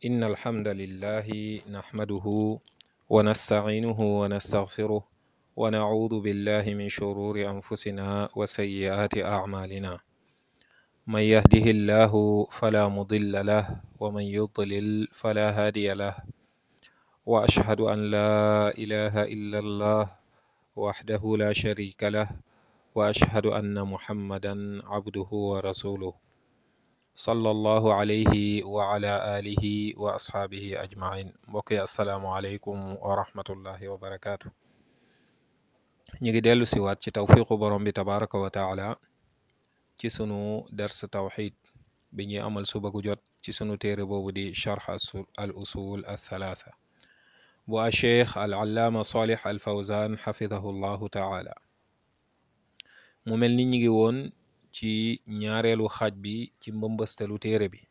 إن الحمد لله نحمده ونستعينه ونستغفره ونعوذ بالله من شرور أنفسنا وسيئات أعمالنا من يهده الله فلا مضل له ومن يضلل فلا هادي له وأشهد أن لا إله إلا الله وحده لا شريك له وأشهد أن محمدا عبده ورسوله صلى الله عليه وعلى آله وأصحابه أجمعين mbokk yi asalaamualeykum wa rahmatullahi wa barakaatu. ñu ngi dellu si waat ci tawfiqu borom bi tabaraka wa taala ci sunu ders tawxid bi ñuy amal suba gu jot ci sunu téere boobu di charx al usul al thalaatha bu a cheikh al allaama salih al fawzan xafidahu llahu taala mu mel ni ñu ngi woon ci ñaareelu xaaj bi ci mbëmbëstalu téere bi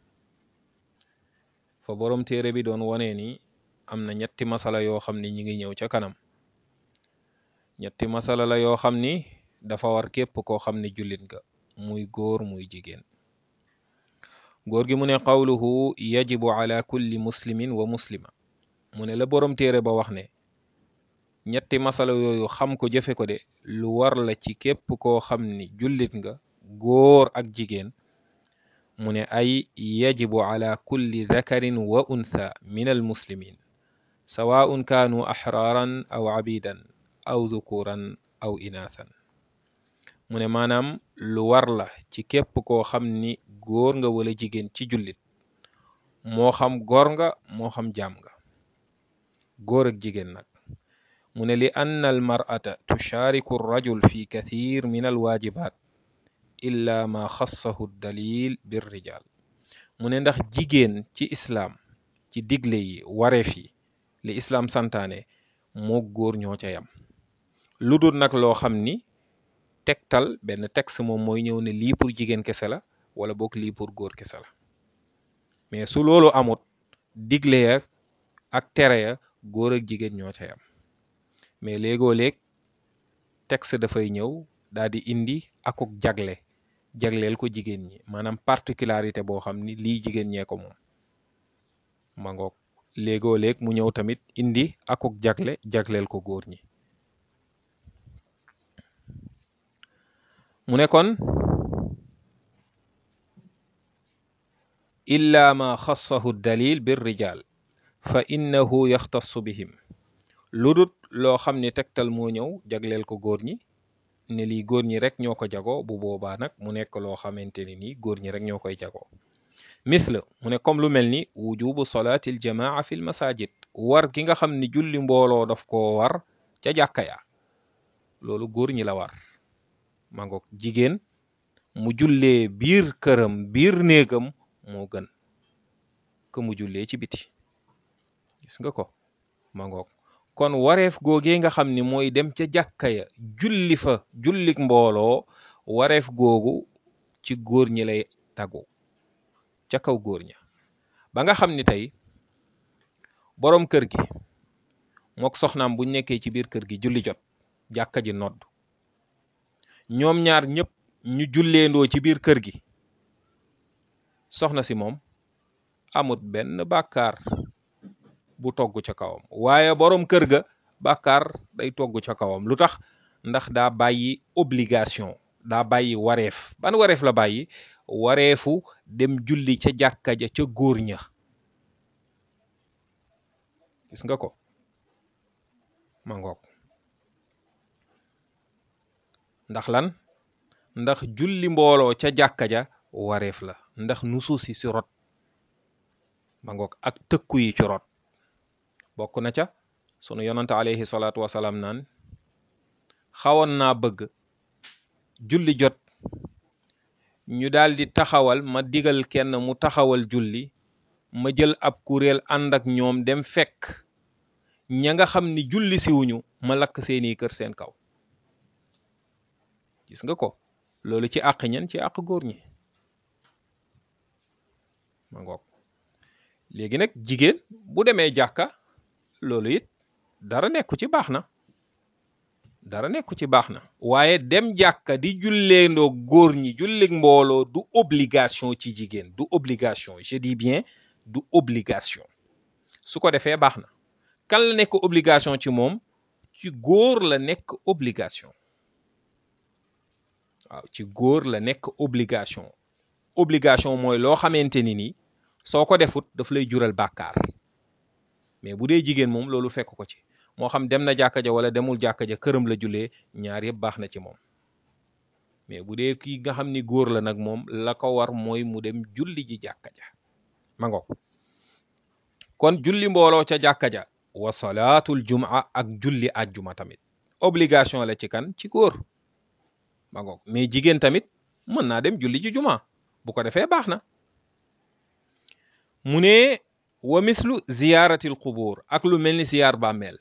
fa boroom téere bi doon wone ni am na ñetti masala yoo xam ni ñi ngi ñëw ca kanam ñetti masala la yoo xam ni dafa war képp koo xam ni jullit nga muy góor muy jigéen góor gi mu ne qawluhu yajibu ala kulli muslimin wa muslima mu ne la boroom téere ba wax ne ñetti masala yooyu xam ko jëfe ko de lu war la ci képp koo xam ni jullit nga góor ak jigéen mu ne ay yajibu ala kulli dakarin wa untha min al muslimin sawaun kaanu axraaran aw abidan aw dhukuran aw inaathan mu ne maanaam lu war la ci képp koo xam ni góor nga wala jigéen ci jullit moo xam góor nga moo xam jaam nga góor ak jigéen nag mu ne li anna al mar'ata tushaariku rajul fi kathir min al waajibaat illa ma xassahu dalil bir rijal mu ne ndax jigéen ci islaam ci digle yi wareef yi li islaam santaane moo góor ñoo ca yam lu dul nag loo xam ni tegtal benn texte moom mooy ñëw ne lii pour jigéen kese la wala boog lii pour góor kese la mais su loolu amut digle ya ak tere ya góor ak jigéen ñoo ca yam mais léegoo léeg texte dafay ñëw daal di indi akuk jagle jagleel ko jigéen ñi maanaam particularité boo xam ni lii jigéen ñee ko moom ma ngoog léegoo léeg mu ñëw tamit indi akuk jagle jagleel ko góor ñi mu ne kon illa ma xassahu dalil bir rijal fa innahu yaxtassu bihim lu dut loo xam ni tegtal moo ñëw jagleel ko góor ñi ne lii góor ñi rek ñoo ko jago bu boobaa nag mu nekk loo xamante ni nii góor ñi rek ñoo koy jago misla mu ne comme lu mel ni wujubu solaatil jamaa fil masajid war gi nga xam ni julli mbooloo daf koo war ca jàkka ya loolu góor ñi la war ma ngoog jigéen mu jullee biir këram biir néegam moo gën que mu jullee ci biti gis nga ko ma ngoog kon wareef googee nga xam ni mooy dem ca jàkka ya julli fa jullik mbooloo wareef googu ci góor ñi lay tagu ca kaw góor ña ba nga xam ni tey boroom kër gi mook soxnaam buñ nekkee ci biir kër gi julli jot jàkka ji nodd ñoom ñaar ñëpp ñu julleendoo ci biir kër gi soxna si moom amut benn bàkkaar bu togg ca kawam waaye boroom kër ga bàkkaar day togg ca kawam lu tax ndax daa bàyyi obligation daa bàyyi wareef ban wareef la bàyyi wareefu dem julli ca jàkka ja ca góor ña gis nga ko ma ngoog ndax lan ndax julli mbooloo ca jàkka ja wareef la ndax nusuus yi si rot ma ngoog ak tëkku yi ci rot bokk na ca sunu yonante alayhi salaatu wasalaam naan xawoon naa bëgg julli jot ñu daldi taxawal ma digal kenn mu taxawal julli ma jël ab kuréel ànd ak ñoom dem fekk ña nga xam ni julli siwuñu ma lakk seeni kër seen kaw gis nga ko loolu ci àq ñen ci àq góor ñi ma ngoog léegi nag jigéen bu demee jàkka loolu it dara nekku ci baax na dara nekku ci baax na waaye dem jàkka di julleendoo góor ñi jullik mbooloo du obligation ci jigéen du obligation je dis bien du obligation su ko defee baax na kan la nekk obligation ci moom ci góor la nekk obligation waaw ci góor la nekk obligation obligation mooy loo xamante ni ni soo ko defut daf lay jural bàkkaar mais bu dee jigéen moom loolu fekk ko ci moo xam dem na jàkka ja wala demul jàkka ja këram la jullee ñaar yëpp baax na ci moom mais bu dee kii nga xam ni góor la nag moom la ko war mooy mu dem julli ji jàkka ja ma ngo kon julli mbooloo ca jàkka ja wa salaatul jumaa ak julli àjjuma tamit obligation la ci kan ci góor ma ngo mais jigéen tamit mën naa dem julli ji juma bu ko defee baax na mu ne wa mislu ziyaaratil qubur ak lu mel ni ziyaar bàmmeel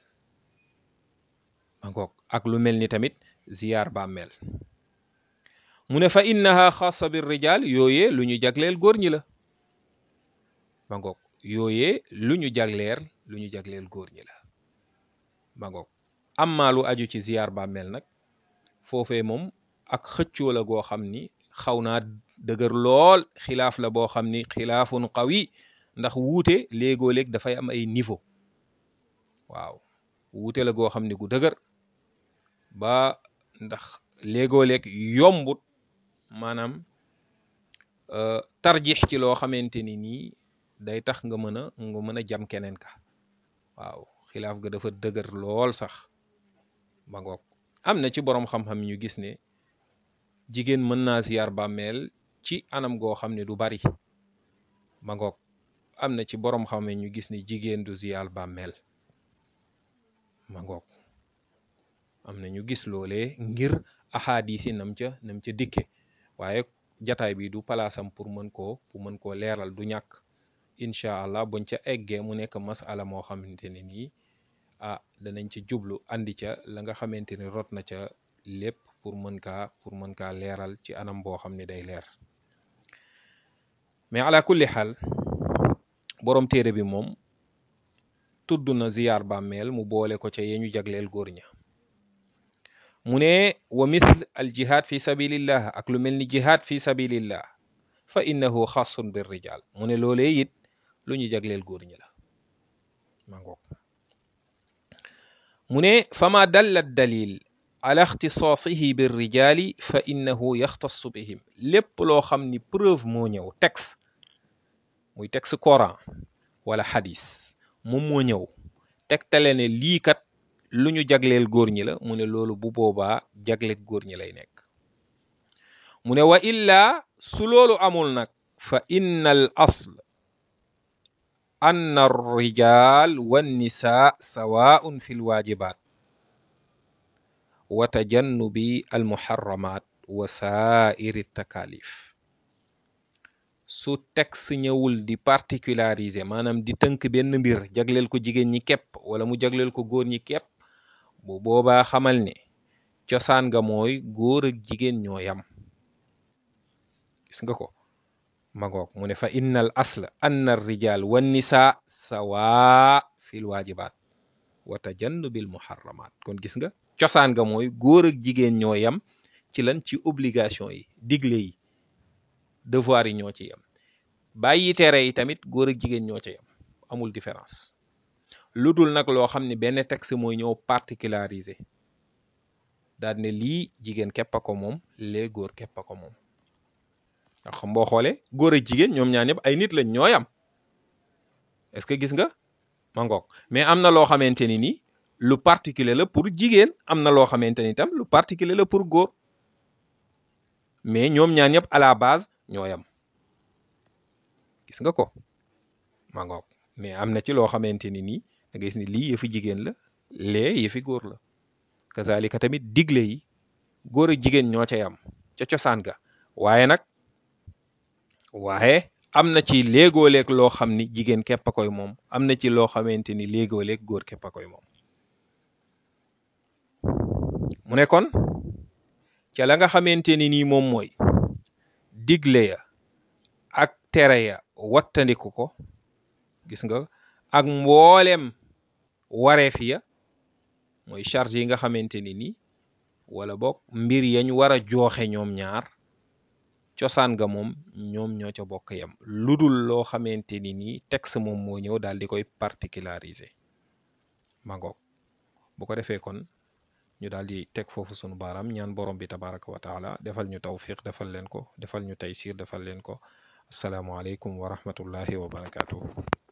ma ngoog ak lu mel ni tamit ziyaar bàmmeel mu ne fa innaha xaasa bir rijal yooyee lu ñu jagleel góor ñi la ma ngoog yooyee lu ñu jagleer lu ñu jagleel góor ñi la ma ngoog amma lu aju ci ziyaar bàmmeel nag foofee moom ak xëccoo la goo xam ni xaw naa dëgër lool xilaaf la boo xam ni xilaafun qawi ndax wuute léegoo-léeg dafay am ay niveau waaw wuute la goo xam ni gu dëgër ba ndax léegoo-léeg yombut maanaam tarjix ci loo xamante ni nii day tax nga mën a nga mën a jam keneen ka waaw xilaaf ga dafa dëgër lool sax ba ngoog am na ci boroom xam-xam ñu gis ne jigéen mën naa ziyaar bàmmeel ci anam goo xam ne du bari ba ngoog am na ci boroom xam ne ñu gis ne jigéen du ziyaar bàmmeel ma ngoog am na ñu gis loolee ngir axaadis yi nam ca nam ca dikke waaye jataay bi du palaasam pour mën koo pour mën koo leeral du ñàkk incha allah buñ ca eggee mu nekk masala moo xamante ne nii ah danañ ca jublu andi ca la nga xamante ni rot na ca lépp pour mën kaa pour mën kaa leeral ci anam boo xam ne day leer mais ala kulli xaal boroom téere bi moom tudd na ziyaar bàmmeel mu boole ko ca yeñu jagleel góor ña mu ne wa mithl al jihad fi sabilillah ak lu mel ni jihad fi sabilillah fa innahu xasun bir rijal mu ne loolee it lu ñu jagleel góor ñi la ma ngoog mu ne fama dalla dalil ala ixtisaasihi bir rijali fa innahu yaxtassu bihim lépp loo xam ni preuve moo ñëw texte muy texte coran wala xadis moom moo ñëw tegtale ne lii kat lu ñu jagleel góor ñi la mu ne loolu bu boobaa jagleel góor ñi lay nekk mu ne wa illa su loolu amul nag fa inna al asl anna arrijal wannisa sawaun fi lwaajibat wa tajannubi almuharramat wa saairi takalif su texte ñëwul di particulariser maanaam di tënk benn mbir jagleel ko jigéen ñi képp wala mu jagleel ko góor ñi képp bu boobaa xamal ne cosaan nga mooy góor ak jigéen ñoo yam gis nga ko magoog mu ne fa innal asla anna rijal wan nisa sawa fil waajibaat wa tajannubil muharramat kon gis nga cosaan nga mooy góor ak jigéen ñoo yam ci lan ci obligation yi digle yi devoir yi ñoo ci yam bàyyi tere yi tamit góor ak jigéen ñoo ci yam amul différence lu dul nag loo xam ne benn texte mooy ñëw particularisé daal ne lii jigéen képp a ko moom lee góor képp a ko moom ndax xam boo xoolee góor ak jigéen ñoom ñaar ñëpp ay nit lañ ñoo yam est-ce que gis nga ma ngoog mais am na loo xamante ni ni lu particulier la pour jigéen am na loo xamante ni tam lu particulier la pour góor mais ñoom ñaar ñëpp à la base ñoo yam gis nga ko ma ngoog mais am na ci loo xamante ni nii da ngay gis ni lii yëfi jigéen la lee yëfi góor la kazalika tamit digle yi góor ak jigéen ñoo ca yam ca cosaan ga waaye nag waaye am na ci léegoo-leeg loo xam ni jigéen képp a koy moom am na ci loo xamante ni léegoo-leeg góor képp a koy moom mu ne kon ca la nga xamante ni nii moom mooy digle ya ak tere ya wattandiku ko gis nga ak mboolem wareef ya mooy charge yi nga xamante ni nii wala boog mbir yañ war a jooxe ñoom ñaar cosaan ga moom ñoom ñoo ca bokk yem lu dul loo xamante ni nii texte moom moo ñëw daal di koy particulariser ma ngoog bu ko defee kon ñu daal di teg foofu sunu baaraam ñaan borom bi tabaraka wa taala defal ñu tawfiq defal leen ko defal ñu taysir defal leen ko asalaamualeykum wa rahmatullahi wa barakaatuhu